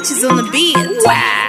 touches on the beat.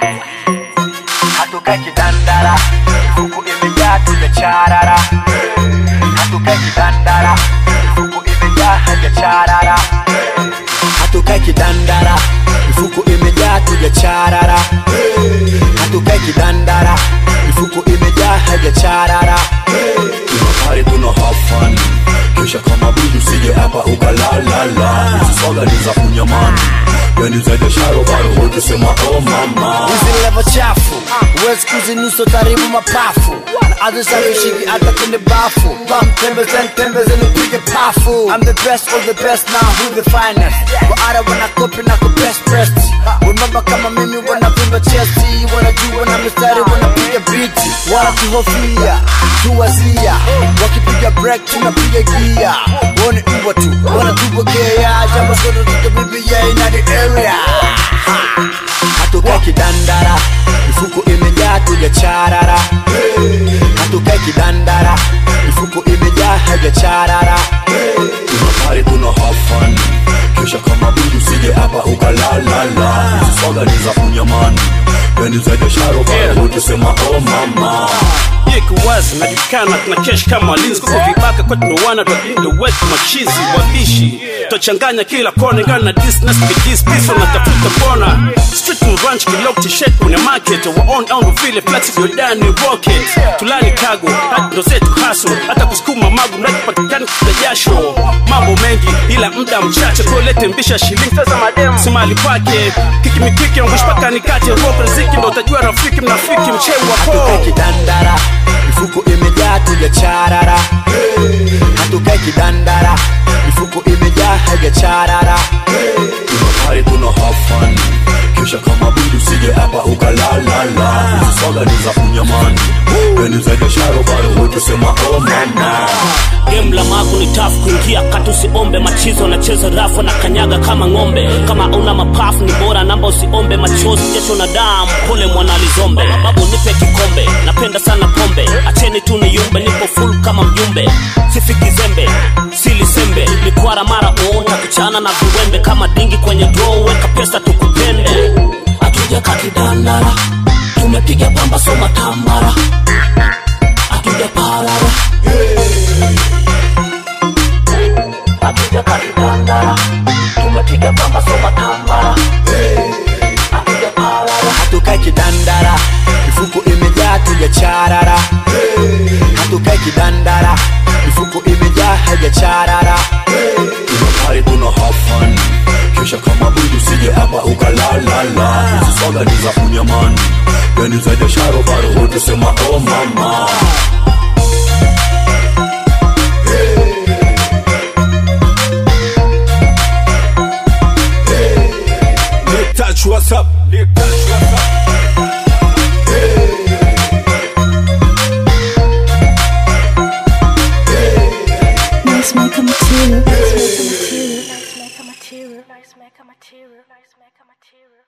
hatukai kidandara mifuko imejaa tujacharara hatukai kidandara mifuko imejaa hajacharara hatukai kidandara mifuko imejaa tujacharara hatukai kidandara mifuko imejaa hajacharara tunapari tuna have fun kisha kama bibi usije hapa ukalalala swaga ni za kunyamani yani zaidi ya sharobaro wote sema oh mama hizi levo chafu huwezi kuzinusa taribu mapafu na azisafishiki hata kwenye bafu bamtembezeni tembezeni upige pafu I'm the best of the best now who the finest waara wanakopi na kubest best wembamba kama mimi wanavimba chesti wanajua na mistari wanapiga biti wanatuhofia tuwazia wakipiga break tunapiga gia wone mbwa tu wanatupokea jambo sote tutabibia ina the area hatukai kidandara mifuko imejaa tujacharara hatukai kidandara mifuko imejaa hajacharara tunapari tuna have fun kisha kama bibi usije hapa ukalalala swaga ni za kunyamani yani zaidi ya sharobaro wote sema oh mama iko wazi najulikana tuna kesh kama walinzi kuko vibaka kwa tunawana twalinda wetu machizi wabishi twachanganya kila kona ingana na disnas bidis pisa natafuta mbona street and ranch kilok t-shirt kwenye market wa on on vile flex yodani rocket tulani kago hadi ndo zetu haso hata kusukuma magu mradi patikani kuta jasho mambo mengi ila muda mchache kolete mbisha shilingi pesa madem simali pake kikimikiki angush paka nikate rope riziki ndo utajua rafiki mnafiki mchewi wa hatukai koo kidandara mifuko imejaa tujacharara hatukai kidandara mifuko imejaa hajacharara tunapari tuna have fun kisha kama bibi usije hapa ukalalala swaga ni za kunyamani yani zaidi ya sharobaro wote sema oh mama game la magu ni tafu kuingia kati usiombe machizo nacheza rafu na kanyaga kama ng'ombe kama una mapafu ni bora namba usiombe machozi jasho na damu pole mwana lizombe babu nipe kikombe napenda sana pombe acheni tu niyumbe nipo full kama mjumbe sifiki zembe silisembe ni kwara mara uonta kuchana na viwembe kama dingi kwenye draw weka pesa tukupende atuja kakidandara tumepiga pamba soma tambara atuja parara atuja kakidandara tumepiga pamba soma tambara atuja parara hatukai kidandara mifuko imejaa tujacharara hatukai kidandara mifuko imejaa hajacharara tunapari tuna have fun kisha kama bibi usije hapa ukalalala swaga ni za kunyamani yani zaidi ya sharobaro wote sema oh mama touch what's up touch what's up Nice maker material. Nice maker material. Nice maker material. Nice maker material. Nice maker material.